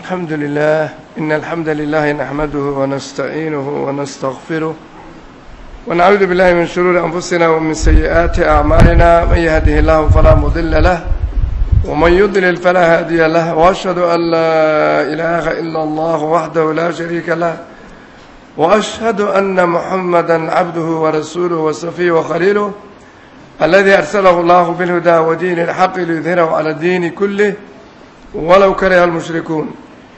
الحمد لله إن الحمد لله نحمده ونستعينه ونستغفره ونعوذ بالله من شرور أنفسنا ومن سيئات أعمالنا من يهده الله فلا مضل له ومن يضلل فلا هادي له وأشهد أن لا إله إلا الله وحده لا شريك له وأشهد أن محمدا عبده ورسوله وصفيه وخليله الذي أرسله الله بالهدى ودين الحق ليظهره على الدين كله ولو كره المشركون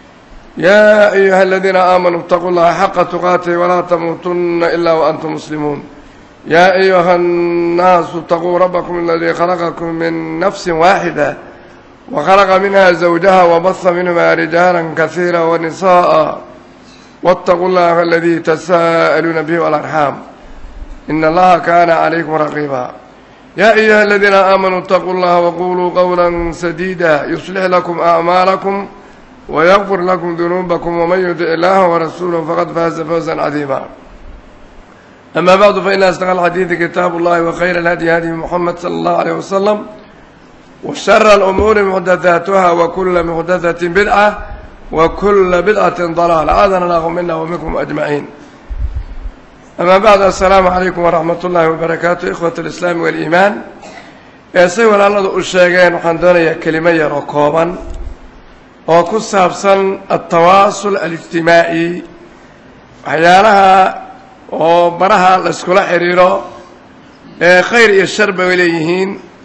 يا أيها الذين آمنوا اتقوا الله حق تقاته ولا تموتن إلا وأنتم مسلمون يا أيها الناس اتقوا ربكم الذي خلقكم من نفس واحدة وخلق منها زوجها وبث منهما رجالا كثيرا ونساء واتقوا الله الذي تساءلون به والأرحام إن الله كان عليكم رقيبا يا أيها الذين آمنوا اتقوا الله وقولوا قولا سديدا يصلح لكم أعمالكم ويغفر لكم ذنوبكم ومن يطع الله ورسوله فقد فاز فوزا عظيما أما بعد فإن أصدق الحديث كتاب الله وخير الهدي هدي محمد صلى الله عليه وسلم وشر الأمور محدثاتها وكل محدثة بدعة وكل بدعة ضلالة عاذنا الله منا ومنكم أجمعين أما بعد السلام عليكم ورحمة الله وبركاته إخوة الإسلام والإيمان say walaaladu u sheegeen waxaan doonayaa kelimo yar oo kooban oo ku saabsan altawaasul alijtimaaci waxyaalaha oo baraha la iskula xidhiiro ee khayr iyo shar bay leeyihiin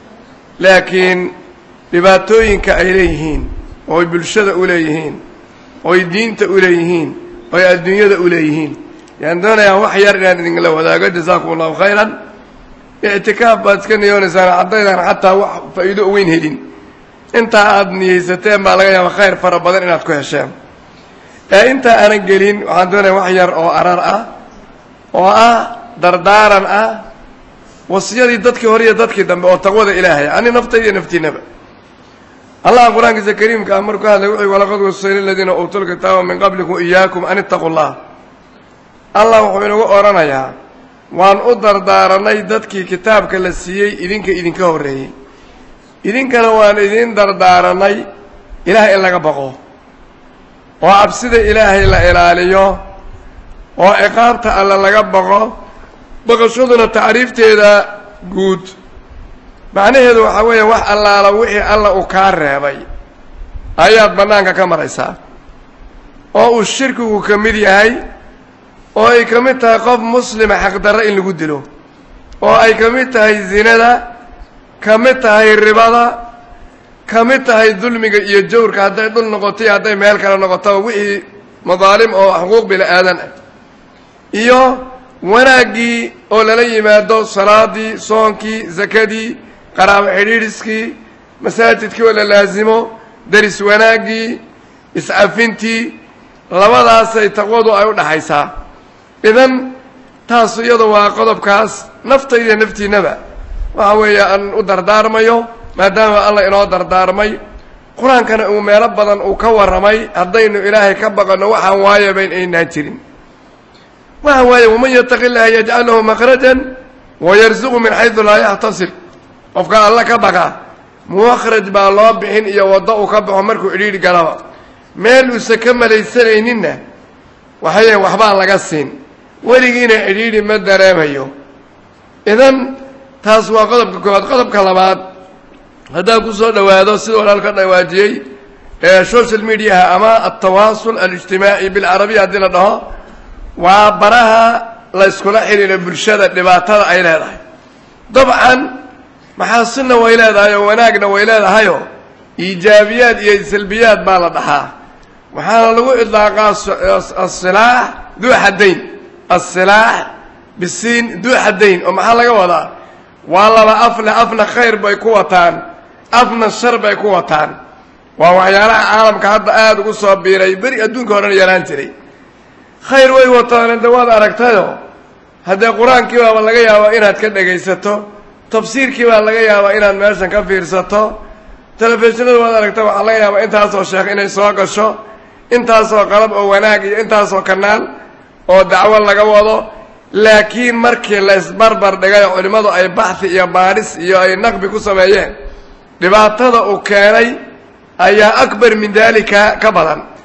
laakiin dhibaatooyinka ay leeyihiin ooy bulshada u leeyihiin ooy diinta u leeyihiin ooy adduunyada u leeyihiin yaan doonayaa wax yar inaan idinkala wadaago jasaakum allahu khayran ictikaaf baad iska niyoonaysaan caddaydaan xataa wax faa'iido weyn helin intaa aada niyeysateen baa laga yaaba khayr fara badan inaad ku hesheen ee intaa aanan gelin waxaan doonaya wax yar oo arar ah oo ah dardaaran ah wasiyadii dadkii hore iyo dadkii dambe oo taqwada ilaahay ani naftayda iyo naftiinaba allah qur-aankiisa kariimka ah markuu hadlay wuxuu walaqad wasayna aladiina uutuu lkitaaba min qablikum iyaakum an ittaqu llah allah wuxuu inagu odhanayaa waan u dardaaranay dadkii kitaabka la siiyey idinka idinka horreeyey idinkana waan idiin dardaaranay ilaah in laga baqo oo cabsida ilaahay la ilaaliyo oo ciqaabta alle laga baqo baqashaduna tacriifteeda guud macnaheedu waxaa weeye wax allaala wixii alla uu kaa reebay ayaad bannaanka ka maraysaa oo uu shirkigu ka mid yahay oo ay ka mid tahay qof muslima xaqdarro in lagu dilo oo ay ka mid tahay zinada ka mid tahay ribada ka mid tahay dulmiga iyo jawrka hadday dhul noqoto iyo hadday meel kale noqotaba wixii madaalim oo xuquuq bini aadan ah iyo wanaaggii oo lala yimaado salaadii soonkii sakadii qaraabo xidhiidhiskii masaajidkii oo la laasimo deris wanaaggii iscafintii labadaasay taqwadu ay u dhaxaysaa idan taasu iyadu waa qodobkaas naftayda naftiinnaba waxa weeye aan u dardaarmayo maadaama alla inoo dardaarmay qur-aankana uu meelo badan uu ka warramay haddaynu ilaahay ka baqanno waxaan waayabayn aynaan jirin waxa waaye waman yataqi llaha yajcal lahu makhrajan wayarsuqu min xaydu laa yaxtasib qofka alla ka baqa mukhraj baa loo bixin iyo waddo uu ka baxo markuu idhiidhi galaba meel uusa ka malaysanayninna waxaye waxbaan laga siin weligiina cidhiidhi ma dareemayo idan taas waa qodobka koowaad qodobka labaad haddaan ku soo dhowaado sida walaalka dhawaajiyey ee social mediaha ama altawaasul alijtimaaci bilcarabiya haddii la dhaho waa baraha la iskula xidhiidha bulshada dhibaatada ay leedahay dabcan maxaasinna way leedahay oo wanaagna way leedahayoo iijaabiyaad iyo salbiyaad baa la dhaxaa waxaana lagu idlaaqaa asilaax duu xaddayn asilaax bisiin duu xaddayn oo maxaa laga wadaa waa laba afle afna khayr bay ku wataan afna shar bay ku wataan waa waxyaalaha caalamka hadda aada ugu soo biiray beri adduunka horena yaraan jiray khayr way wataan de waad aragtayo haddee qur-aankii baaba laga yaabaa inaad ka dhegaysato tafsiirkii baa laga yaabaa inaad meeshan ka fiirsato telefishinada waad aragta waxaa laga yaabaa intaasoo sheekh inay soo gasho intaasoo qalab oo wanaag iyo intaasoo kanaal oo dacwo laga wado laakiin markii la isbarbar dhigay culimmadu ay baxhi iyo baadhis iyo ay naqbi ku sameeyeen dhibaatada uu keenay ayaa akbar min daalika ka badan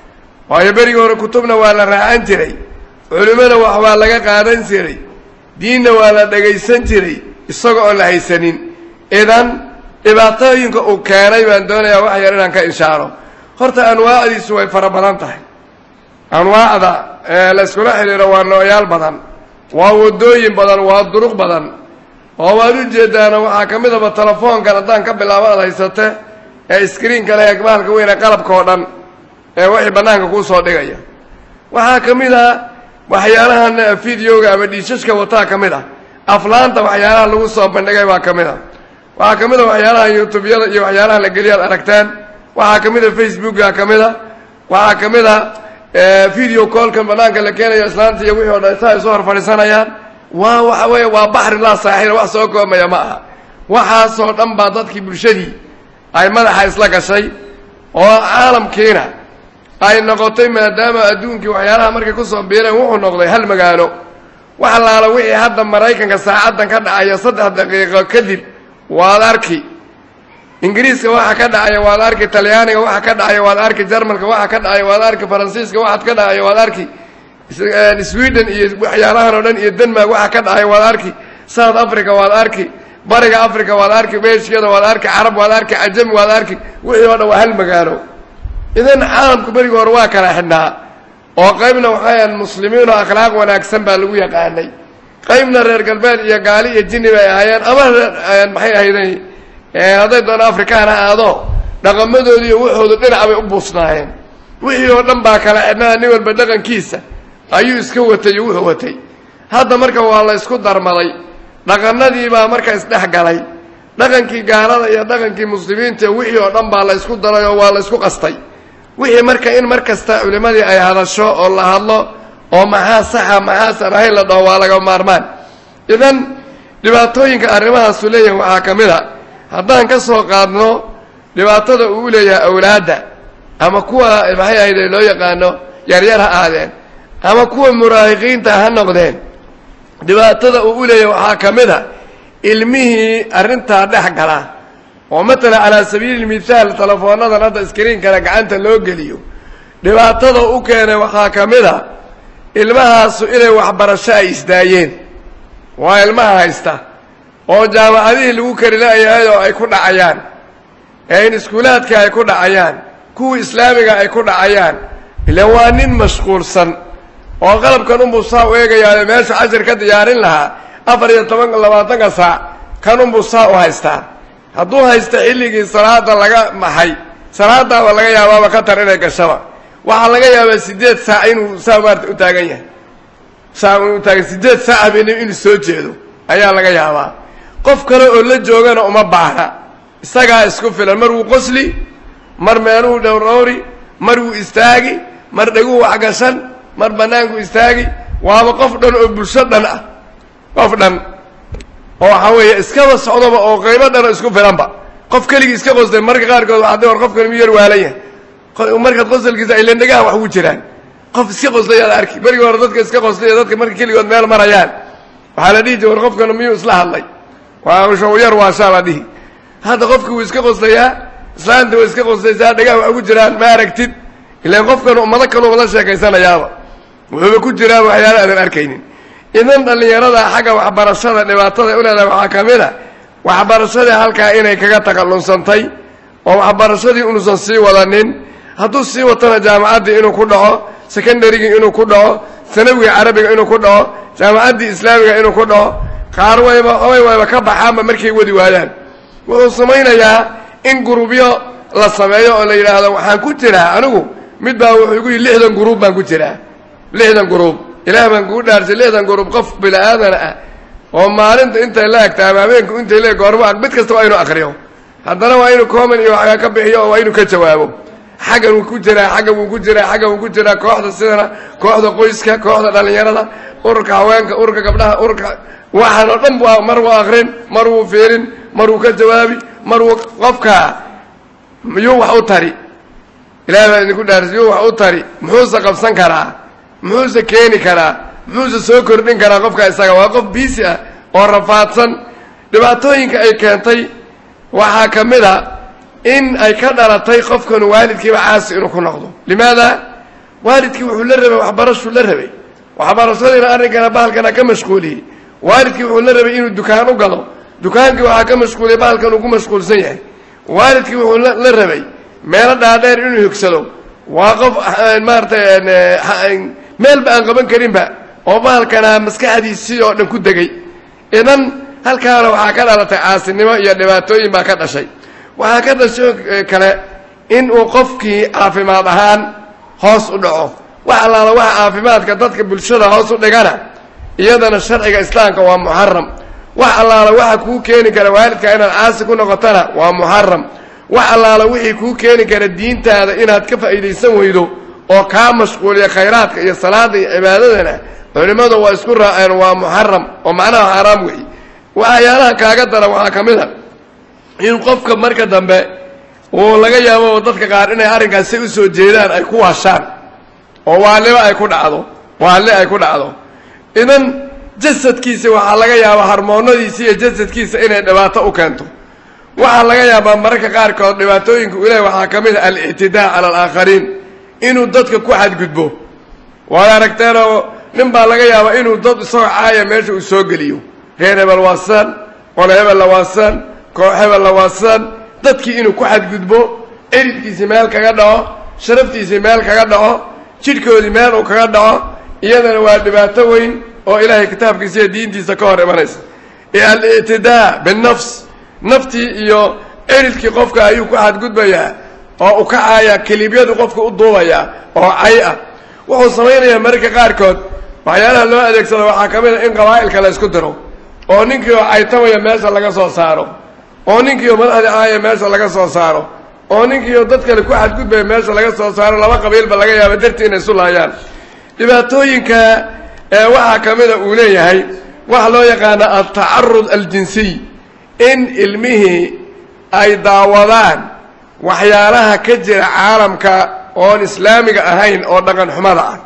waayo berigii hore kutubna waa la raacan jiray culimmada wax waa laga qaadan jiray diinna waa la dhegaysan jiray isaga oon la haysanin idan dhibaatooyinka uu keenay baan doonayaa wax yar inaan ka inshaaro horta anwaacdiisu way fara badan tahay anwaacda ee la yskula xidhiiro waa nooyaal badan waa waddooyin badan waa duruq badan oo waad u jeedaana waxaa ka midaba telefoonkan haddaan ka bilaabo aad haysate ee iskriinka leh bahalka weyne qalabka oo dhan ee wixii bannaanka kuu soo dhigaya waxaa ka mid ah waxyaalahan videoga ama dhiishashka wataa ka mid ah aflaanta waxyaalaha lagu soo bandhigay baa ka mid a waxaa ka mid a waxyaalaha youtubeyada iyo waxyaalaha la geliya ad aragtaan waxaa ka mid a facebooka ka mid a waxaa ka mid a video callkan banaanka la keenayo islaanta iyo wixii o dhan saa ay soo hor fadhiisanayaan waa waxa weeye waa baxri laa saaxila wax soo koobmaya ma aha waxaasoo dhan baa dadkii bulshadii ay madaxa isla gashay oo caalamkiina ay noqotay maadaama adduunkii waxyaalaha markay kusoo biireen wuxuu noqday hal magaalo wax allaala wixii hadda maraykanka saacaddan ka dhacaya saddex daqiiqo kadib waad arki ingiriiska waxa ka dhacaya waad arki talyaaniga waxa ka dhacaya waad arki jarmalka waxa ka dhacaya waad arki faransiiska waxaad ka dhacaya waad arki sweden iyo waxyaalahan oo dhan iyo denmark waxa ka dhacaya waad arki south africa waad arki bariga africa waad arki beshiyada waad arki carab waad arki cajami waad arki wixii oo dhan waa hal magaalo idan caalamku berigi hore waa kala xidhnaa oo qaybna waxayan muslimiin oo akhlaaq wanaagsan baa lagu yaqaanay qaybna reer galbeed iyo gaali iyo jini bay ahaayeen ama maxay ahayday hadday doona afrikaan ha aado dhaqamadoodi iyo waxoodu dhinac bay u buusnaayeen wixii oo dhan baa kala xidhnaa nin walba dhaqankiisa ayuu iska watay iyo wuxuu watay hadda marka waa la ysku darmaday dhaqanadii baa marka isdhex galay dhaqankii gaalada iyo dhaqankii muslimiinta wixii oo dhan baa la ysku daray oo waa la ysku qastay wixii marka in mar kasta culimadii ay hadasho oo la hadlo oo maxaa saxa maxaasan ahayn la dhaho waa laga maarmaan idan dhibaatooyinka arrimahaasu leeyahay waxaa ka mid a haddaan ka soo qaadno dhibaatada uu leeyahay awlaadda ama kuwa maxay ahayde loo yaqaano yaryar ha aadeen ama kuwa muraahiqiinta ha noqdeen dhibaatada uu u leeyahay waxaa ka mid a ilmihii arrintaa dhex gala oo matala calaa sabiili mithaal telefoonnadan hadda iskriinkana gacanta loo geliyo dhibaatada u keenay waxaa ka mid a ilmahaasu inay waxbarasho ay isdaayeen waa ilmaha haysta oo jaamacadihii lagu kari la-yahay oo ay ku dhacayaan ee in iskuulaadka ay ku dhacayaan kuwa islaamiga ay ku dhacayaan ila waa nin mashquulsan oo qalabkan unbuu saa u eegayaa meesha cashir ka diyaarin lahaa afar iyo toban labaatanka saac kan unbuu saa u haystaa hadduu haysta xilligii salaada laga maxay salaadaaba laga yaabaaba khatar inay gashaba waxaa laga yaabaa siddeed saac inuu saa maarta u taagan yahay saa inuu taagan siddeed saac habeenimo inuu soo jeedo ayaa laga yaabaa qof kale oo la joogana uma baahna isagaa isku filan mar wuu qosli mar meeluhu dhowrowri mar wuu istaagi mar dheguu waxgashan mar bannaanku istaagi waaba qof dhan oo bulsho dhan ah qof dhan oo waxaa weeye iskaba socdoba oo qaybo dhan oo isku filanba qof keligii iska qosday marka qaarkood waxaa war qofkani miyar waalan yahay markaad qosalkiisa ay lendhegaha wax ugu jiraan qof iska qoslay aad arki berigi hore dadka iska qoslay dadka marka keligood meel marayaan waxaa la dhihi jir war qofkanu miyuu isla hadlay waa yar waashaa la dhihi hadda qofki wuu iska qoslayaa islaanta way iska qoslaysaa dhegaha wax ugu jiraan ma aragtid ilaan qofkanu ummado kaluuba la sheekaysanayaaba wuxuuba ku jiraa waxyaala aadan arkaynin idan dhallinyarada xagga waxbarashada dhibaatada u leedahay waxaa ka mid a waxbarashadii halkaa inay kaga takhallunsantay oo waxbarashadii unuusan sii wadanin hadduu sii watana jaamacaddii inuu ku dhaco secondarygii inuu ku dhaco sanawiga carabiga inuu ku dhaco jaamacaddii islaamiga inuu ku dhaco qaar wayba way wayba ka baxaanba markay wadi waayaan wuxuu samaynayaa in gurubyo la sameeyo oo la yidhaahdo waxaan ku jiraa anigu mid baa wuxuu igu yidhi lixdan guruub baan ku jiraa lixdan guruub ilaah baan kugu dhaarsay lixdan guruub qof bila'aadana ah oo maalinta intay la egta ama habeenku intay la eg goormo mid kasta waa inuu akriyo haddana waa inuu common iyo waxaa ka bixiyo oo waa inuu ka jawaabo xaggan wuu ku jiraa xaggan wuu ku jiraa xaggan wuu ku jiraa kooxda sidana kooxda qoyska kooxda dhallinyarada ururka haweenka ururka gabdhaha ururka waxaan oo dhan waa mar wuu akrin mar wuu fiirin mar wuu ka jawaabi mar wuu qofka miyuu wax u tari ilahay baa idinku dhaaris yuu wax u tari muxuuse qabsan karaa muxuuse keeni karaa muxuuse soo kordhin karaa qofka isaga waa qof biisi ah oo rafaadsan dhibaatooyinka ay keentay waxaa ka mid a in ay ka dhalatay qofkan waalidkiiba caasi inuu ku noqdo limaada waalidkii wuxuu la rabay waxbarashuu la rabay waxbarashadiina arrinkana bahalkana ka mashquuliyey waalidkii wuxuu la rabay inuu dukaan u galo dukaankii waxaa ka mashquuliyey bahalkan uu ku mashquulsan yahay waalidkii wuxuu la rabay meelo dhaadheer inuu higsado waa qof maaratay meelba aan qaban karinba oo bahalkana maskaxdiisii oo dhan ku degay idan halkaana waxaa ka dhalatay caasinimo iyo dhibaatooyin baa ka dhashay waxaa ka dhashay kale in uu qofkii caafimaad ahaan hoos u dhaco wax allaala waxa caafimaadka dadka bulshada hoos u dhigana iyadana sharciga islaamka waa muxaram wax allaala waxa kuu keeni kara waalidka inaad caasi ku noqotana waa muxaram wax allaala wixii kuu keeni kara diintaada inaad ka faa'iidaysan weydo oo kaa mashquuliya khayraadka iyo salaada iyo cibaadadana culimmadu waa isku raaceen waa muxaram oo macnaha xaaraam weeye waxyaalaha kaaga dara waxaa ka mid a in qofka marka dambe uu laga yaabo dadka qaar inay arrinkaas say u soo jeedaan ay ku waashaan oo waaliba ay ku dhacdo waalli ay ku dhacdo idan jasadkiisa waxaa laga yaabaa harmoonadiisa iyo jasadkiisa inay dhibaato u keento waxaa laga yaabaa mararka qaarkood dhibaatooyinka u lehay waxaa ka mid a alictidaa cala alaakhariin inuu dadka ku xadgudbo waad aragteenoo nin baa laga yaabaa inuu dad isagoo caaya meesha uu soo geliyo reer hebel waasaan qole hebel la waasaan koox hebel la waasaan dadkii inuu ku xadgudbo eridkiisii meel kaga dhaco sharaftiisii meel kaga dhaco jidhkoodii meel uu kaga dhaco iyadana waa dhibaato weyn oo ilaahay kitaabkiisa iyo diintiisa ka hor imanaysa alictidaa binafs naftii iyo eridkii qofka ayuu ku xadgudbayaa oo u kacaaya keliibyadu qofka u duubayaa oo cay ah wuxuu samaynayaa mararka qaarkood waxyaalaha loo adeegsado waxaa ka mid a in qabaa'ilka la ysku diro oo ninkii oo caytamaya meesha laga soo saaro oo ninkii oo madaxdii aaya meesha laga soo saaro oo ninkii oo dad kale ku xadgudbaya meesha laga soo saaro laba qabiilba laga yaaba dartii inay isu laayaan dhibaatooyinka ee waxaa ka mida uu leeyahay waxa loo yaqaana altacarud aljinsiy in ilmihii ay daawadaan waxyaalaha ka jira caalamka oon islaamiga ahayn oo dhaqan xumada ah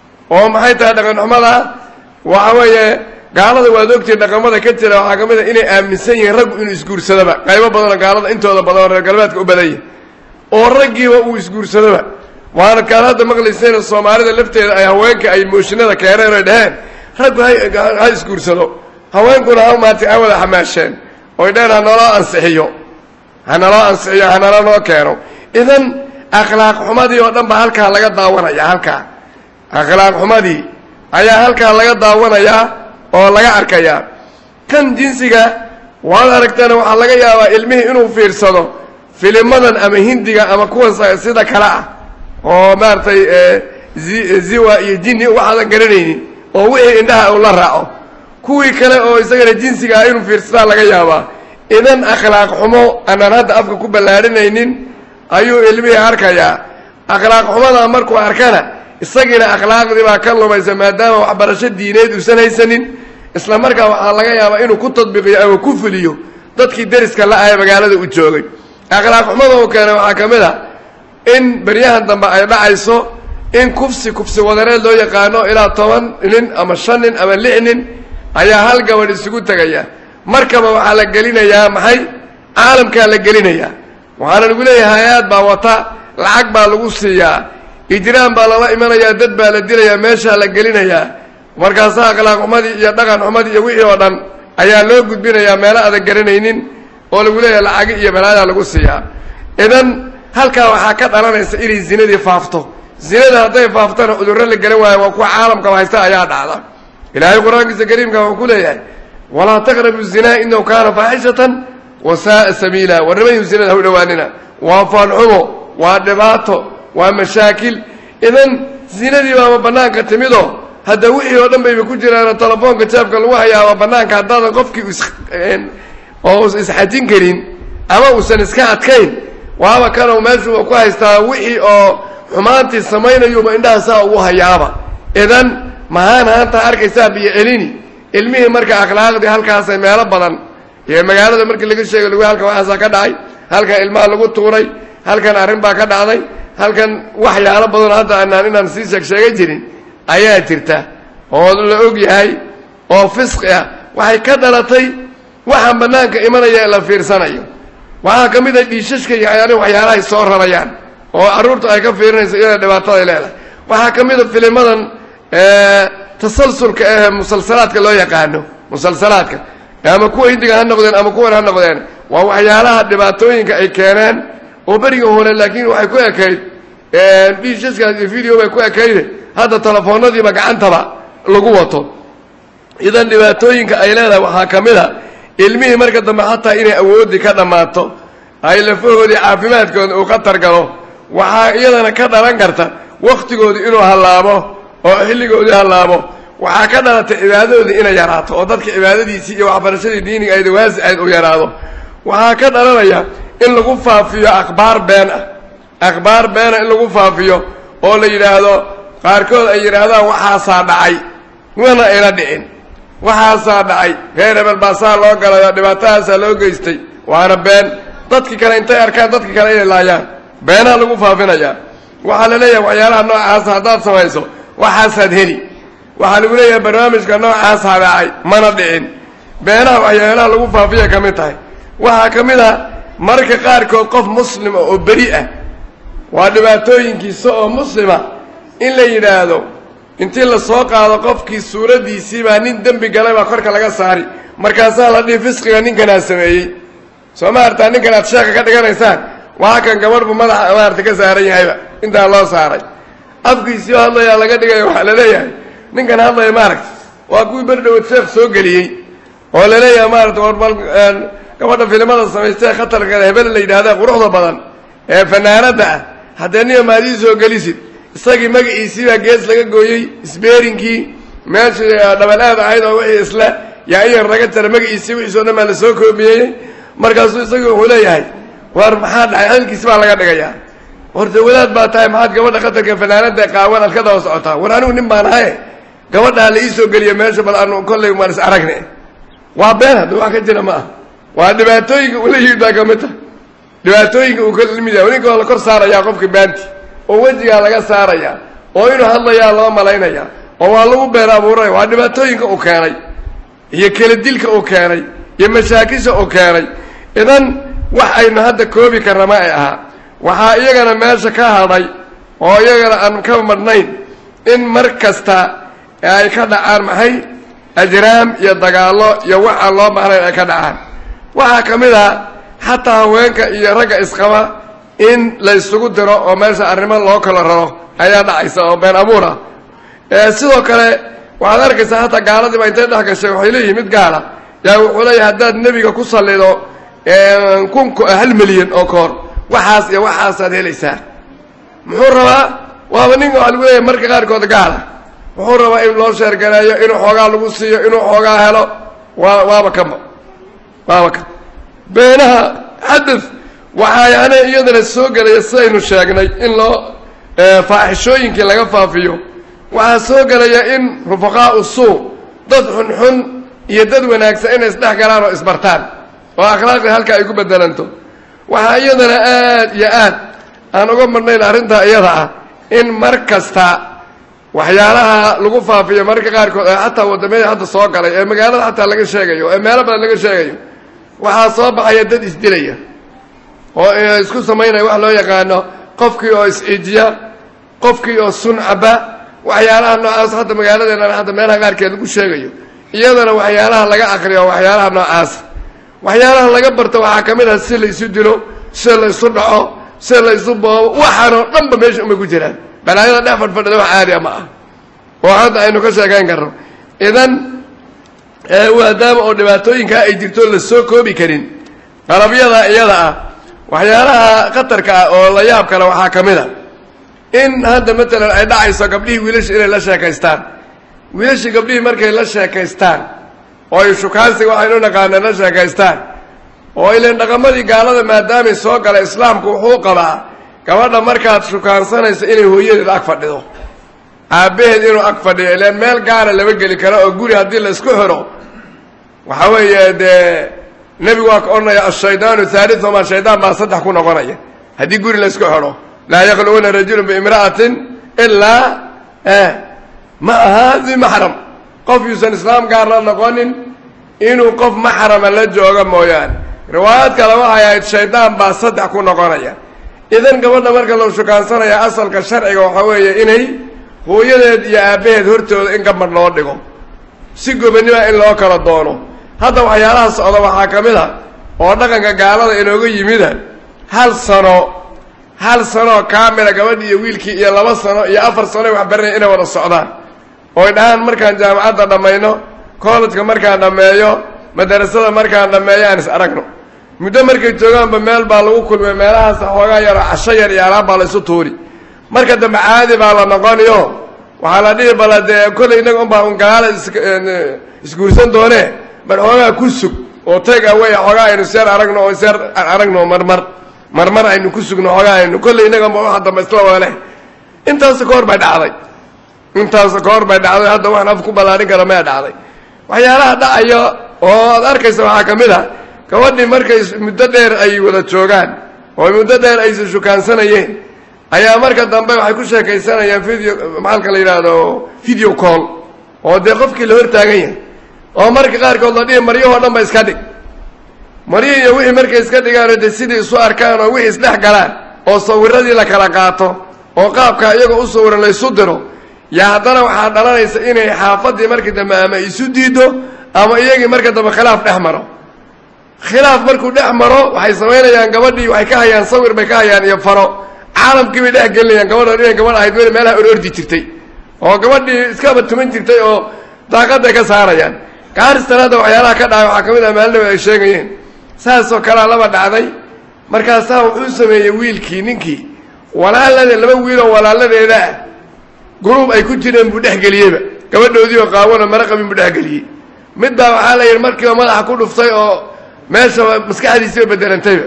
oo maxay tahay dhaqan xumada waxa weeye gaalada waad ogtihiin dhaqamada ka jira waxaa ka mid a inay aaminsan yihiin raggu inuu isguursadoba qaybo badanoo gaalada intooda badan oo reer galbeedka u badan yahi oo raggiiba uu isguursadoba waana kaan hadda maqlaysayna soomaalida lafteeda ay haweenka ay mooshinada keeneen oy dhaheen raggu ha isguursado haweenkuna ha maartay ha wada xamaasheen oy dhaheen hanaloo ansixiyo hanaloo ansixiyo hanala noo keeno idan akhlaaq xumadii oo dhan ba halkaa laga daawanaya halkaa akhlaaq xumadii ayaa halkaa laga daawanayaa oo laga arkayaa kan jinsiga waad aragteena waxaa laga yaabaa ilmihii inuu fiirsado filimadan ama hindiga ama kuwan sida kale ah oo maaragtay ziwa iyo jinni waxaadan garanaynin oo wixii indhaha uu la raaco kuwii kale oo isagana jinsiga ah inuu fiirsadaa laga yaabaa idan akhlaaq xumo aanaan hadda afka ku ballaadhinaynin ayuu ilmihii arkayaa akhlaaq xumadaa markuu arkana isagiina akhlaaqdii baa ka lumaysa maadaama waxbarasho diineed uusan haysanin isla markaa waxaa laga yaabaa inuu ku tadbiiqiyo ama ku fuliyo dadkii deriska la-ah ee magaalada u joogay akhlaaq xumada uu keenay waxaa ka mid a in beryahan dambe ay dhacayso in kufsi kufsi wadareed loo yaqaano ilaa toban nin ama shan nin ama lix nin ayaa hal gabadh isugu tegaya markaba waxaa la gelinayaa maxay caalamkaa la gelinayaa waxaana lagu leeyahay hay-aad baa wata lacag baa lagu siiyaa ijraan baa lala imanayaa dad baa la dilayaa meeshaa la gelinayaa markaasaa akhlaaq xumadii iyo dhaqan xumadii iyo wixii oo dhan ayaa loo gudbinayaa meelo adan garanaynin oo lagu leeyahay lacagi iyo balaayaa lagu siiyaa idan halkaa waxaa ka dhalanaysa inay zinadii faafto zinada hadday faaftana cudurro la garan waayo waa kuwa caalamkaba haysta ayaa dhacda ilaahay qur-aankiisa kariimka wuxuu ku leeyahay walaa taqrabu zinaa inahu kaana faaxishatan wa saaa sabiila warnimayu zinada ha u dhowaanina waa faalxumo waa dhibaato waa mashaakil idan zinadii baaba bannaanka timido hadda wixii oo dhan bayba ku jiraano telefoonka jaabka lagu hayaaba bannaanka haddaadan qofkii oo us isxajin karin ama uusan iska adkayn waaba kanoo meeshuuba ku haystaa wixii oo xumaantii samaynayuuba indhaha saa ugu hayaaba idan mahaan haantaa arkaysaa biyo celini ilmihii marka akhlaaqdii halkaasay meelo badan iyo magaalada markii laga sheegay lagu halkan waxaasaa ka dhacay halkan ilmaha lagu tuuray halkan arrin baa ka dhacday halkan waxyaalo badan hadda anaan inaan sii sheeg sheega jirin ayaa jirta oo la og yahay oo fisqi ah waxay ka dhalatay waxaan bannaanka imanaya ee la fiirsanayo waxaa ka mid a dhiishashka iyo waxyaalihi waxyaalahay soo rarayaan oo carruurta ay ka fiirinayso iyada dhibaataday leedahay waxaa ka mid a filimadan tasalsulka ee musalsalaadka loo yaqaano musalsalaadka ama kuwa hindiga ha noqdeen ama kuwan ha noqdeen waa waxyaalaha dhibaatooyinka ay keeneen oo beriga hore laakiin waxay ku ekayd bishaskas iyo video bay ku ekayde hadda telefoonadiiba gacantaba lagu wato idan dhibaatooyinka ay leedahay waxaa ka mid a ilmihii marka dambe xataa inay awoodii ka dhammaato ay lafahoodii caafimaadkooda uu khatar galo waxaa iyadana ka dhalan karta wakhtigoodii inuu hallaabo oo xilligoodii hallaabo waxaa ka dhalatay cibaadadoodii inay yaraato oo dadka cibaadadiisii iyo waxbarashadii diiniga ayda waasicayd uu yaraado waxaa ka dhalanaya in lagu faafiyo akhbaar been ah akhbaar beena in lagu faafiyo oo la yidhaahdo qaarkood ay yidhaahdaan waxaasaa dhacay mana ayna dhicin waxaasaa dhacay reer hebel baasaa loo galay oo dhibaatahaasaa loo geystay waana been dadki kale intay arkaan dadki kale inay laayaan beenaha lagu faafinayaa waxaa la leeyahay waxyaalaha noocaasa haddaad samayso waxaasaad heli waxaa lagu leeyahay barnaamijka noocaasaa dhacay mana dhicin beenaha waxyaalaha lagu faafiya ka mid tahay waxaa ka mid a marka qaarkood qof muslima oo beri ah waa dhibaatooyinkiisa oo muslima in la yidhaahdo intii la soo qaado qofkii suuraddiisii baa nin dembi galay baa korka laga saari markaasaa la dhihi fisqiga ninkanaa sameeyey soo ma artaa ninkan aad sheeka ka dhiganaysaan waa kan gabadhbu madaxa maarata ka saaran yahayba intaa loo saaray afkiisii oo hadlayaa laga dhigaya waxaa la leeyahay ninkan hadlaya maaragta waa kuwii berdhowad sheekh soo geliyey oo la leeyahay maarata warbal gabadha filimada samaystee khatarka hebel la yidhahda quruxda badan ee fanaanadda ah haddee niyo maadii soo gelisid isagii magaciisii baa gees laga gooyey isbeerinkii meeshii dhabal aad ahayd oo wixii isle yaa in yar laga jara magaciisii wixiisoo dhan baa la soo koobiyeyey markaasuu isagii wuxuu leeyahay war maxaa dhacay hadalkiisi baa laga dhigayaa horta wadaad baa tahay maxaad gabadha khatarka fanaanada qaawan aad ka daba socotaa war anigu nin baan ahaye gabadhaa la ii soo geliya meesha bal anu kollay maan is aragne waa been hadda wax ka jira ma ah waa dhibaatooyinka ula yimid baa ka mid tahay dhibaatooyinka uu ka limid yahay ninka waa la kor saarayaa qofka baanti oo wejigaa laga saarayaa oo inuu hadlayaa loo malaynayaa oo waa lagu been abuuranaya waa dhibaatooyinka uu keenay iyo kala dilka uu keenay iyo mashaakisha uu keenay idan wax aynu hadda koobi karna ma ay ahaa waxaa iyagana meesha ka hadhay oo iyagana aan ka madhnayn in mar kasta ay ka dhacaan maxay ajraam iyo dagaallo iyo wax aan loo baahnayn ay ka dhacaan waxaa ka mid ah xataa haweenka iyo ragga isqaba in la ysugu diro oo meesha arrimo loo kala raro ayaa dhacaysa oo been abuur ah sidoo kale waxaad arkaysaa hataa gaaladiiba intay dhex gashay waxay leeyihin mid gaala yaa wuxuu leeyahay haddaad nebiga ku sallido kun hal milyan oo koor waxaas iyo waxaasaad helaysaa muxuu rabaa waaba ninka waxaa lagu leeyahay marka qaarkood gaala wuxuu rabaa in loo sheergareeyo inuu xoogaa lagu siiyo inuu xoogaa helo waa waaba kaba waaba ka beenaha xadad waxaa yani iyadana soo gelaya sidaynu sheegnay in loo faaxishooyinkii laga faafiyo waxaa soo gelaya in rufaqaau suu dad xunxun iyo dad wanaagsan inay isdhex galaan oo isbartaan oo akhlaaqdii halka ay ku bedelanto waxaa iyadana aad iyo aad aan uga marnayn arrintaa iyada ah in mar kasta waxyaalaha lagu faafiyo mararka qaarkood ee xataa waddamadii hadda soo galay ee magaalada xataa laga sheegayo ee meelo badan laga sheegayo waxaa soo baxaya dad isdilaya oo isku samaynaya wax loo yaqaano qofkii oo is-ciijiya qofkii oo suncaba waxyaalaha noocaas hadda magaaladeena hadda meelaha qaarkeed lagu sheegayo iyadana waxyaalaha laga akriyo waxyaalaha noocaas waxyaalaha laga barto waxaa ka mid ah si la isu dilo si la isu dhaco si la isu boobo waxaanoo dhanba meesha umay ku jiraan balaayada dhex fadhfadhida wax caadiya ma ah oo hadda aynu ka sheekayn karno idan maadaama oo dhibaatooyinkaa ay jirto la soo koobi karin qalabyada iyada ah waxyaalaha khatarka ah oo la yaab kale waxaa ka mid a in hadda matalan ay dhacayso gabdhihii wiilasha inay la sheekaystaan wiilashii gabdhihii markay la sheekaystaan oo ay shukaansiga waxaynu naqaaneen la sheekaystaan oo ilan dhaqamadii gaalada maadaamay soo gala islaamku wuxuu qabaa gabadha markaad shukaansanayso inay hooyadeed ag fadhido aabbaheed inuu ag fadhiyo ilaan meel gaara lama geli karo oo guri haddii la isku xidho waxa weeye dee nebigu waa ka odhanaya ashaydaanu haaliثuma shaydaan baa saddex ku noqonaya haddii guri la isku xidho laa yakluuna rajulu biimra'atin ilaa ma aha di maxram qof yuusan islaam gaarla noqonin inuu qof maxrama la jooga mooyaane riwaayad kale waxay ahayd shaydaan baa saddex ku noqonaya idan gabadha marka la shukaansanaya asalka sharciga waxaa weeye inay hooyadeed iyo aabbaheed hortooda in gabadh loo dhigo si gobonnima in loo kala doono hadda waxyaalaha socda waxaa ka mid a oo dhaqanka gaalada inooga yimida hal sano hal sanoo kaamila gabadhi iyo wiilkii iyo laba sano iyo afar sanoy wax baranaya inay wada socdaan ooy dhahaan markaan jaamacadda dhammayno kollejka markaan dhammeeyo madarasada markaan dhammeeyo aan is aragno muddo markay joogaanba meel baa lagu kulmay meelahaas xoogaa yaroo casho yar iyo alaab baa la isu tuuri marka dambe caadi baa la noqoniyo waxaa la dhihi bala dee kolley innaga unbaa un galaala isguursan doonee bar xoogaa ku sug oo tag away xoogaa aynu seer aragno oo seer aragno marmar marmar aynu ku sugno xoogaa aynu kolley innaga unba waxa dambe isla wada leh intaas ka hor bay dhacday intaas ka hor bay dhacday hadda waxaan af ku ballaarin kara maya dhacday waxyaalaha dhacaya oo aad arkaysa waxaa ka mid a gabadhii markay muddo dheer ay wada joogaan oo muddo dheer aysa shukaansanayeen ayaa marka dambe waxay ku sheekaysanayaan video maxalka la yidhaahdo video call oo dee qofkii la hor taagan yahay oo marka qaarkood la dhihi maryahoo dhan ba iska dhig maryihii iyo wixii markay iska dhigaan oo dee sidii isu arkaan oo wixii isdhex galaan oo sawiradii la kala qaato oo qaabka iyagoo u sawiran la ysu diro yaa haddana waxaa dhalanaysa inay xaafaddii markii dambe ama isu diido ama iyagii marka dambe khilaaf dhex maro khilaaf markuu dhex maro waxay samaynayaan gabadhii waxay ka hayaan sawir bay ka hayaan iyo faro caalamkii bay dhex gelinayaan gabadha inay gabadh ahayd meel meelaha orordi jirtay oo gabadhii iskaba tuman jirtay oo daaqadday ka saarayaan gaaristan hadda waxyaalaha ka dhacay waxaa ka mid ah maalin ay sheegayeen saasoo kalea laba dhacday markaasaa wuxuu sameeyey wiilkii ninkii walaalade laba wiiloo walaaladeeda ah guruub ay ku jireen buu dhexgeliyeyba gabadhoodii oo qaawano mara qabin buu dhexgeliyey mid baa waxaa la yidhi markiiba madaxa ku dhuftay oo meesha maskaxdiisiiba bedelantayba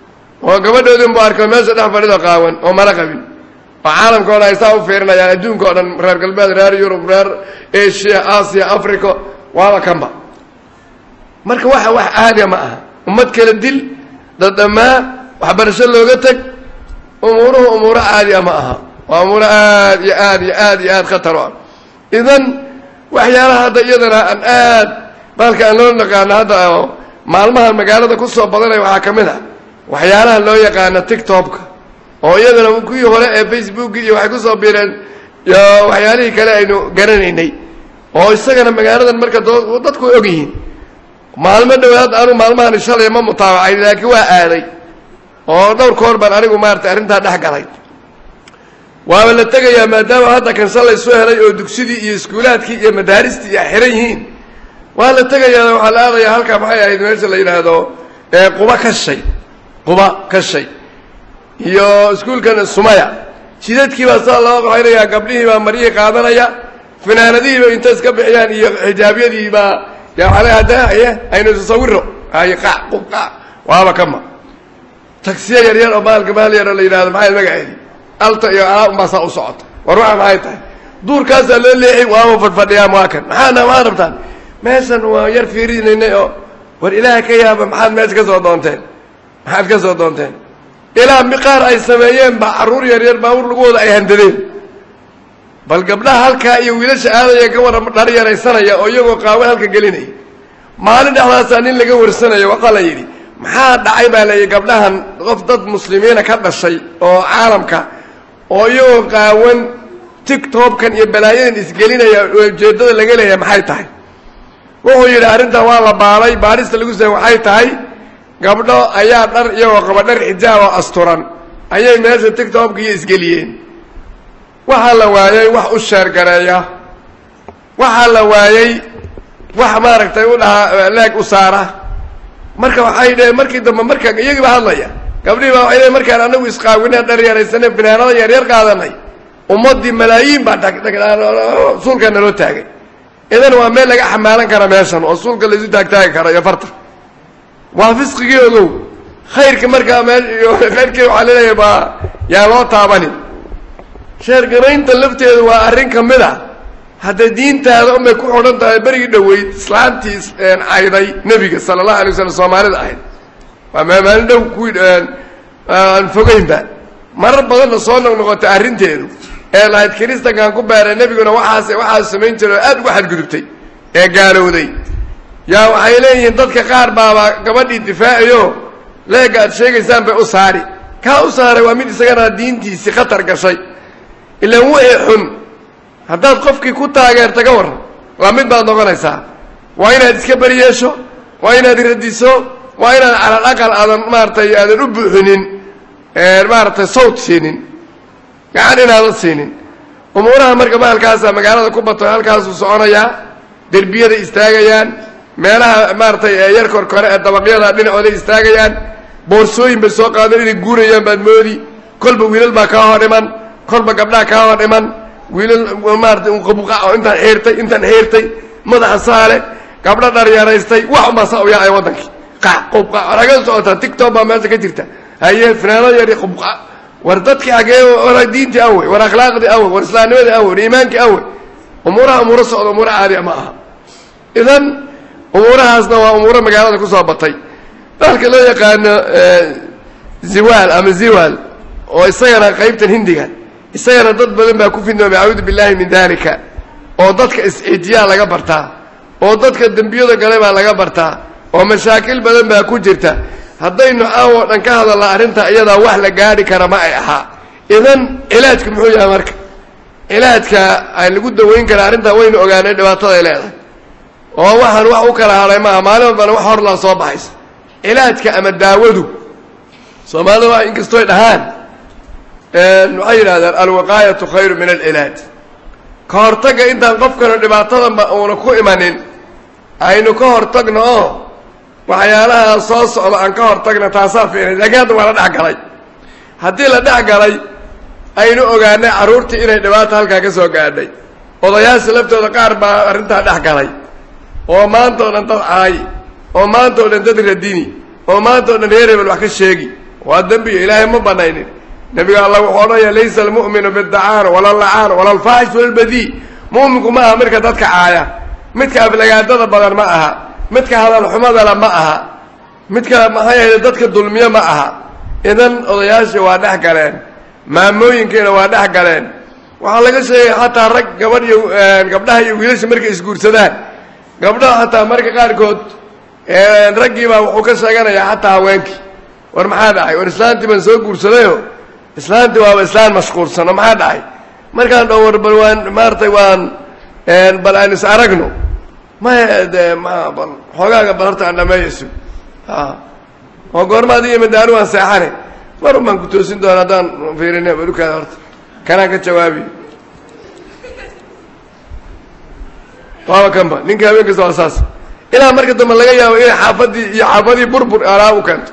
oo gabadhoodin buu arkay meesha dhex fadhido qaawan oo mara qabin oo caalamka o dhan ay saa u fiirinayaan adduunka o dhan reer galbeed reer yurub reer asia aasiya africa waaba kanba marka waxa wax caadiya ma aha ummad kala dil dadhamaa waxbarasho looga teg umuuruhu umuuro caadiya ma aha waa umuuro aad iyo aad iyo aad iyo aad khatar u ah idan waxyaalaha hadda iyadana aan aad baalka aan loo naqaano hadda oo maalmahan magaalada ku soo badanaya waxaa ka mid ah waxyaalaha loo yaqaano tictobka oo iyadana kuwii hore ee facebooki iyo waxay kusoo biireen iyo waxyaalihii kale aynu garanaynay oo isagana magaaladan marka dadku og yihiin maalmo dhowaad anu maalmahan shalay ma mutaabacay laakiin waa aaday oo dhowr koor baan anigu maarata arrintaa dhex galay waaba la tegayaa maadaama hadda kan shalay soo helay oo dugsidii iyo iskuulaadkii iyo madaaristii iyo xiran yihiin waa la tegayaa waxaa la aadayaa halkaa maxay ahayd meesha la yidhaahdo quba ka shay quba ka shay iyo iskuulkan sumaya jidadkii baa saa loo qaxaynayaa gabdhihii baa maryihii qaadanaya finaanadihiiba inta iska bixiyaan iyo xijaabyadii baa hadaaye aynu tasawiro ay qac qubqac waaba kama tagsiya yar yar oo maalka maal yar oo la yidhahdo maxay magaceedi alta iyo alaa unbaa saa u socota war waxa maxay tahay duurkaasaa loo leexi waaba fadhfadhiyaa waa kan maxaana maa rabtaan meeshan waa yar fiirinaynay oo war ilaaha ka yaaba maxaad meesha ka soo doonteen maxaad ka soo doonteen ilaa miqaar ay sameeyeen baa carruur yar yar baawur lagu wada ay handadeen bal gabdhaha halkaa iyo wiilasha aadaya ka wara dhar yaraysanaya oo iyagoo qaawe halka gelinaya maalin dhexdaasaa nin laga warsanayo waxaa la yidhi maxaa dhacay baa layidhi gabdhahan qof dad muslimiina ka dhashay oo caalamka oo iyagoo qaawan tictobkan iyo balaayadan isgelinaya ujeeddada laga leeyahay maxay tahay wuxuu yidhi arrintan waa la baalay baadhista lagu samey waxay tahay gabdho ayaa dhar iyagoo qaba dhar xijaab oo asturan ayay meesha tictobka iyo isgeliyeen waxaa la waayey wax u sheergareeya waxaa la waayey wax maaragtay u dhahaa leeg u saara marka waxay dheheen markii dambe marka iyagiiba hadlaya gabdhihii baa waxay dheheen markaan anagu isqaawineen dhar yaraysanay finaanada yaryar qaadanay ummaddii malaayiin baa suulka naloo taagay idan waa meel laga xamaalan kara meeshan oo suulka laysu taagtaagi karo iyo farta waa fisqigii ogow khayrka markaa mee khayrkii waxaa laleeyahay baa yaa loo taabanin sheergaraynta lafteedu waa arrin ka mid a hadda diintaada unbay ku xidhan tahay berigii dhoweyd islaantii cayday nebiga sala allahu alay waslm soomaalida ahayd waa maalin dhow kuwii aan fogeynba marar badanna soo noqnoqotay arrinteedu ee lahayd kiristankaan ku beeray nebiguna waxaas waxaas samayn jiray oo aad uga xadgudubtay ee gaalowday yaa waxay leeyihiin dadka qaar baaba gabadhii difaaciyo leega aad sheegaysaan bay u saari kaa u saaray waa mid isagana diintiisii khatar gashay ilaan wixii xun haddaad qofkii ku taageerta ka warran waa mid baad noqonaysaa waa inaad iska beri yeesho waa inaad radiso waa inaad calal aqal aadan maaratay aadan u buuxinin maaragtay sawt siinin gacan inaadan siinin umuuraha marka bahalkaasa magaalada ku bato halkaasuu soconayaa derbiyaday istaagayaan meelaha maaratay yar korkore ee dabaqyada dhinacooday istaagayaan boorsooyin bay soo qaadan inay guurayaan baad moodi kolba wiilal baa kaa hor dhiman kolba gabdhaa kaa hor dhiman wiilal maaratay qabuqa oo intaan xiirtay intaan xiirtay madaxa saale gabdho dharyaraystay wax unbaa saa u yaacaya waddankii qac qubqa raga socotaa tictok baa meesha ka jirta haye finaano yari qubqa war dadkii agee war diintii awey war akhlaaqdii awey war islaamnimadii awey war iimaankii awey umuuraha umuuro socda umuuro caadiya ma aha idan umuurahaasna waa umuuro magaalada kusoo batay dalka loo yaqaano ziwaal ama ziwaal oo isagana qaybtan hindiga isagana dad badan baa ku fidnoomay acuudu billahi min dalika oo dadka is-ixtiyaa laga bartaa oo dadka dembiyada gale baa laga bartaa oo mashaakil badan baa ku jirta haddaynu aawoo dhan ka hadalna arrinta iyadaa wax la gaadhi kara ma ay ahaa idan cilaajku muxuu yahay marka cilaajka ay lagu daweyn kara arrintaa waynu ogaanay dhibaataday leedahay oo waxaan wax u kala hadhay maaha maalin walbana wax horlaa soo baxaysa cilaajka ama daawadu soomaalida waa inkastoy dhahaan waxay yidhahdeen alwiqaayatu khayru min alcilaaj ka hortagga intaan qofkanu dhibaatadanba uuna ku imanin aynu ka hortagno oo waxyaalaha soo socda aan ka hortagna taasaa fiinay laakiin hadda waa la dhex galay haddii la dhex galay aynu ogaanay carruurtii inay dhibaata halkaa ka soo gaadhay odayaasha laftooda qaar baa arrintaa dhex galay oo maanta o dhan dad caay oo maanta o dhan dad radini oo maanta o dhan reer hebel wax ka sheegi waa dembiga ilaahay ma banaynin nebiga alla wuxuu odhanaya laysa almu'minu bidacaano wala lacaano wala alfaaxish wala albadii mu'minku ma aha midka dadka caaya midka aflagaadada badan ma aha midka hadalxumadala ma aha midka maxaa yeele dadka dulmiyo ma aha idan odayaashii waa dhex galeen maamooyinkiina waa dhex galeen waxaa laga sheegay xataa rag gabadh iyo gabdhaha iyo wiilasha markay isguursadaan gabdhaha xataa marka qaarkood raggii baa wuxuu ka sheeganayaa xataa haweenkii war maxaa dhacay war islaantii baan soo guursadayo islaantii waaba islaan mashquulsano maxaa dhacay markaan dho war bal waan maaratay waan bal aan is aragno maya de ma bal xoogaaga bal horta aan dhameeyayso oo goorma adiga madaanu waan seexane mar un baan ku toosin doona haddaan fiirine balukaada horta kanaan ka jawaabiyo waaba kanba ninka habeen kasta waa saas ilaa marka dambe laga yaabo inay xaafadii iyo xaafadii burbur alaa u keento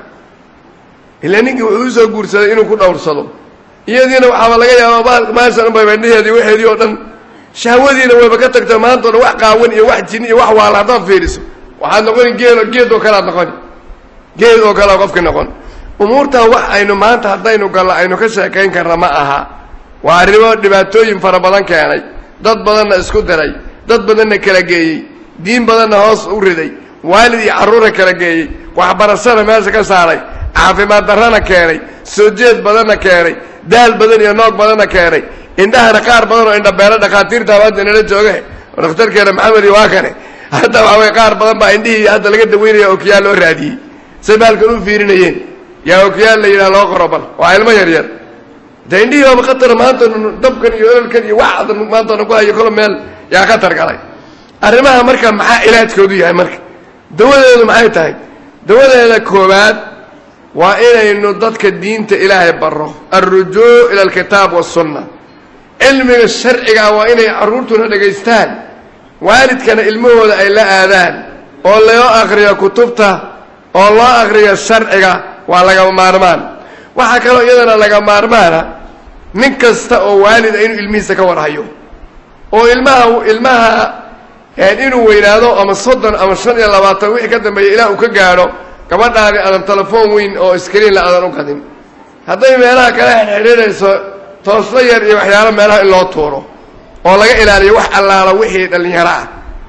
ilaa ninkii wuxuu usoo guursaday inuu ku dhowrsado iyadiina waxaaba laga yaaba maashan unba bandhaheedii waxeedii oo dhan shahwadiina wayba ka tagto maanta o dhan wax qaawan iyo wax jin iyo wax waala haddaad fiiriso waxaad noqoni geel geed oo kale aad noqoni geed oo kalea qofki noqon umuurtaa wax aynu maanta haddaynu gallo aynu ka sheekayn karna ma aha waa arrimo dhibaatooyin fara badan keenay dad badanna isku diray dad badanna kala geeyey diin badanna hoos u riday waalid iyo carruura kala geeyey waxbarashana meesha ka saaray caafimaad darrana keenay soo jeed badanna keenay daal badan iyo noog badanna keenay indhahana qaar badan oo indhabeelo dhakhaatiirta hadda inala jooge oo dhakhtarkeena maxamed iyo waa kane hadda waxa way qaar badan baa indhihii hadda laga daweynaya okiyaal loo raadiyey say baalkan u fiirinayeen yaa okiyaal la yidhaha loo qoro bal waa ilmo yar yar de indhihii baaba khatar maanta dabkan iyo ololkan iyo wax maanta ku hayo kolo meel yaa khatar galay arrimaha marka maxaa ilaajkoodu yahay marka dawadeedu maxay tahay dawadeeda koowaad waa inaynu dadka diinta ilaahay baro alrujuu ila alkitaab wasunna cilmiga sharcigaa waa inay carruurtuna dhegaystaan waalidkana ilmahooda ay la aadaan oo loo akriyo kutubta oo loo akriyo sharciga waa laga maarmaan waxaa kaloo iyadana laga maarmaana nin kasta oo waalida inuu ilmihiisa ka warhayo oo ilmaha ilmaha inuu weynaado ama soddon ama shan iyo labaatan wixii ka dambeeya ilaah uu ka gaadho gabadhaani aadan telefoon weyn oo iskriinla aadan u qadin hadday meelaha kala xidhiidhayso toosla yar iyo waxyaalo meelaha in loo tuuro oo laga ilaaliyo wax allaala wixii dhallinyaro ah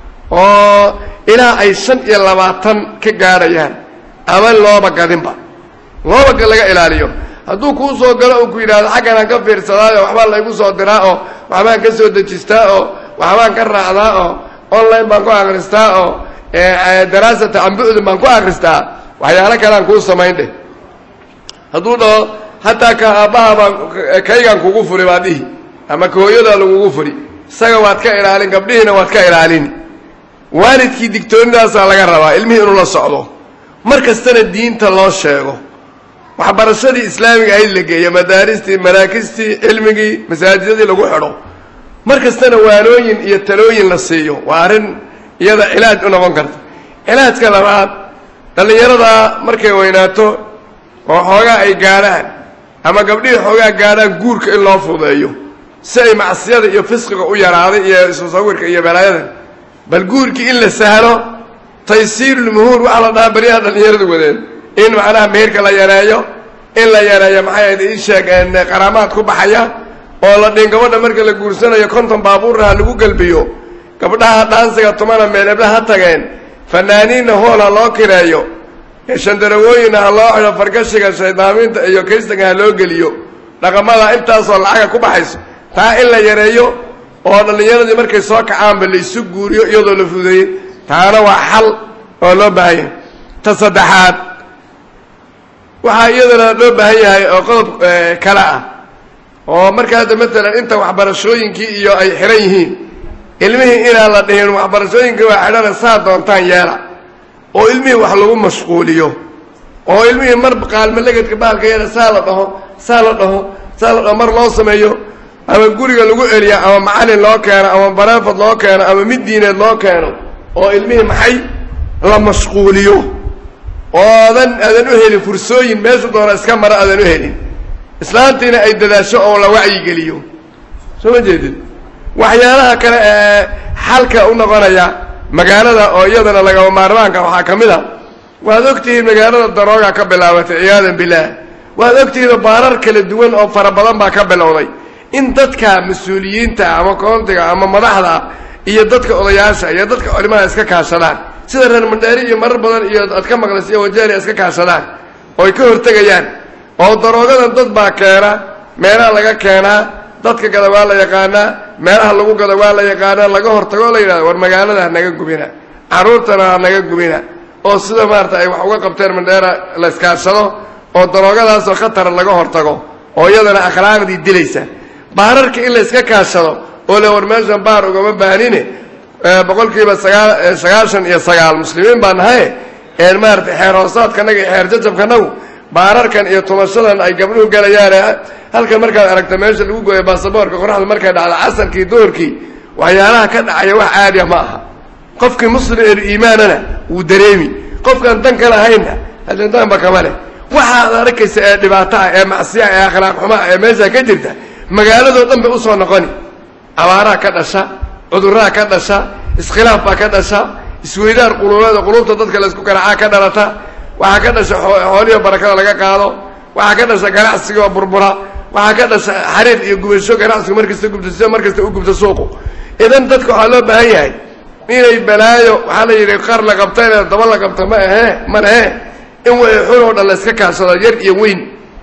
oo ilaa ay shan iyo labaatan ka gaadhayaan ama looba gadinba looba laga ilaaliyo hadduu kuu soo galo uu ku yidhahdo xaggan aan ka fiirsadaayo waxbaa laygu soo diraa oo waxbaan ka soo dejistaa oo waxbaan ka raacdaa oo online baan ku akristaa oo daraasata cambu'dun baan ku akristaa waxyaalo kalean kuu samayn dheh hadduu dhaho hataa ka aabbaha baan kaygaan kugu furi baa dhihi ama ka hooyadaa lagugu furi isaga waad ka ilaalin gabdhihiina waad ka ilaalin waalidkii digtoonidaasaa laga rabaa ilmihii inuu la socdo mar kastana diinta loo sheego waxbarashadii islaamiga ahayd la geeyo madaaristii maraakistii cilmigii masaajidadii lagu xidho mar kastana waanooyin iyo talooyin la siiyo waa arrin iyada cilaaj u noqon karta cilaajka labaad dhallinyaradaa markay weynaato oo xoogaa ay gaadhaan ama gabdhihii xoogaa gaadhaan guurka in loo fudeeyo si ay macsiyada iyo fisqiga u yaraaday iyo ismusawirka iyo balaayadan bal guurkii in la sahlo taysiirulmuhuur waxaa la dhahaa beryaha dhallinyaradu wadeen in macnaha meherka la yareeyo in la yareeyo maxay ahayd ii sheeg qaraamaad ku baxaya oo la dhin gabadha marka la guursanayo konton baabuurna ha lagu gelbiyo gabdhaha dhaansiga tumana meelebla ha tageen fanaaniinna hool ha loo kireeyo shandarawooyinna ha loo xidho fargashiga shaydaaminta iyo kaystanka ha loo geliyo dhaqamada intaasoo lacaga ku baxayso taa in la yareeyo oo dhallinyaradii markay soo kacaanba la isu guuriyo iyadoo la fudeeyey taana waa xal oo loo baahan yahay ta saddexaad waxaa iyadana loo baahan yahay oo qodob kale ah oo marka hadda matalan inta waxbarashooyinkii iyo ay xihan yihiin ilmihii inaan la dhihin waxbarashooyinkii waa xidhana saa doontaan yeela oo ilmihii wax lagu mashquuliyo oo ilmihii mar qaalmalegedka bahalka yeela saa la dhaho saa la dhaho saa la dhaho mar loo sameeyo ama guriga lagu celiya ama macalin loo keeno ama bareefad loo keeno ama mid diineed loo keeno oo ilmihii maxay la mashquuliyo oodan aadan u helin fursooyin meeshu doona iska mara aadan u helin islaantiina ay dadaasho oo la wacyigeliyo soo ma jeedid waxyaalaha kale ee xalka u noqonaya magaalada oo iyadana lagaba maarmaanka waxaa ka mid a waad ogtihiin magaalada darooga ka bilaabatay ciyaadan bilaah waad ogtihiin baarar kala duwan oo fara badan baa ka bilowday in dadka mas-uuliyiinta ama koontiga ama madaxda iyo dadka odayaasha iyo dadka culimada iska kaashadaan sida reer mandheeri iyo marar badan iyo aad ka maqlaysa iyo wajeeria iska kaashadaan oo ay ka hortegayaan oo daroogadan dad baa keena meelaha laga keenaa dadka gada waa la yaqaanaa meelaha lagu gada waa la yaqaanaa laga hortago o la yidhahdo war magaalada ha naga gubina carruurtana ha naga gubina oo sida maarata ay wax uga qabteen mandheera la iskaashado oo daroogadaasoo khatara laga hortago oo iyadana akhlaaqdii dilaysa baararka in la iska kaashado oo le war meeshan baar ugama baanine boqol kiiba sagaa sagaashan iyo sagaal muslimiin baa nahaye een maarata xeer hoosaadkanaga iyo xeer jajabkanagu baararkan iyo tumashadan ay gabdhuhu galayaane halkan markaad aragta meesha lagu gooyo baasaboorka qoraxda markay dhacdo casarkii duhurkii waxyaalaha ka dhacaya wax caadiya ma aha qofkii muslim eelu iimaanana wuu dareemi qofkaan dan ka lahaynna hadantaanba kama leh waxaad arkaysa ee dhibaato ah ee macsiya ee akhlaaq xumaa ee meesha ka jirta magaaladoo dhan bay usoo noqoni abaaraha ka dhasha cudurraha ka dhasha iskhilaaf baa ka dhasha isweydaar quluubeed oo quluubta dadka laysku garaacaa ka dhalata waxaa ka dhasha xooliyo barakada laga qaado waxaa ka dhasha ganacsigoo burbura waxaa ka dhasha xariir iyo gubasho ganacsigu markasta gubto sida markasta u gubto suuqu idan dadka waxaa loo baahan yahay inay balaayo waxaa la yidhi qar la qabtayna daba la qabta ma ahee ma lehe in way xun oo dhan la iska kaashado yar iyo weyn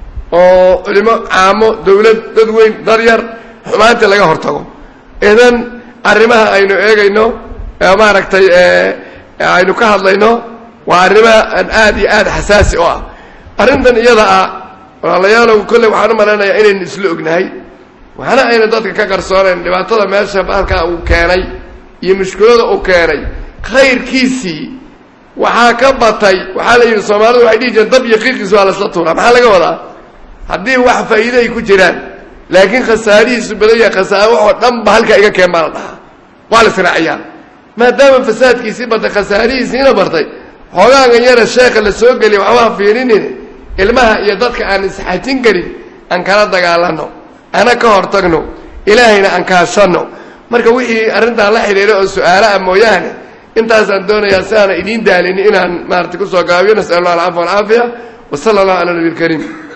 oo culimo caamo dawlad dad weyn dad yar xumaanta laga hortago idan arrimaha aynu eegayno maaragtay aynu ka hadlayno waa arrimaha aad iyo aad xasaasi u ah arrintan iyada ah walaalayaalow kolley waxaan u malaynayaa inaynu isla ognahay waxna ayna dadka ka qarsoonayn dhibaatada meesha bahalkaa uu keenay iyo mushkilada uu keenay khayrkiisii waxaa ka batay waxaa la yidhi soomaalidu waxay dhihi jireen dab iyo qiiqiis waa lasla tuuraa maxaa laga wadaa haddii wax faa'iide ay ku jiraan laakiin khasaarihiisu badan yahay khasaare waxoo dhan ba halkaa iga keen baa la dhahaa waa la israaciyaa maadaama fasaadkiisii batay khasaarihiisiina bartay xoogaagan yara sheekha la soo geliya waxbaha fiirinin ilmaha iyo dadka aan isxajin karin aan kala dagaalano ana ka hortagno ilaahayna aan kaashanno marka wixii arrintaan la xidhiira oo su-aala ah mooyaane intaasaan doonayaa si aana idiin daalinin inaan maarata kusoo gaabiyo nasal allah alcafwa alcaafiya wa sala allahu cala nabi lkariim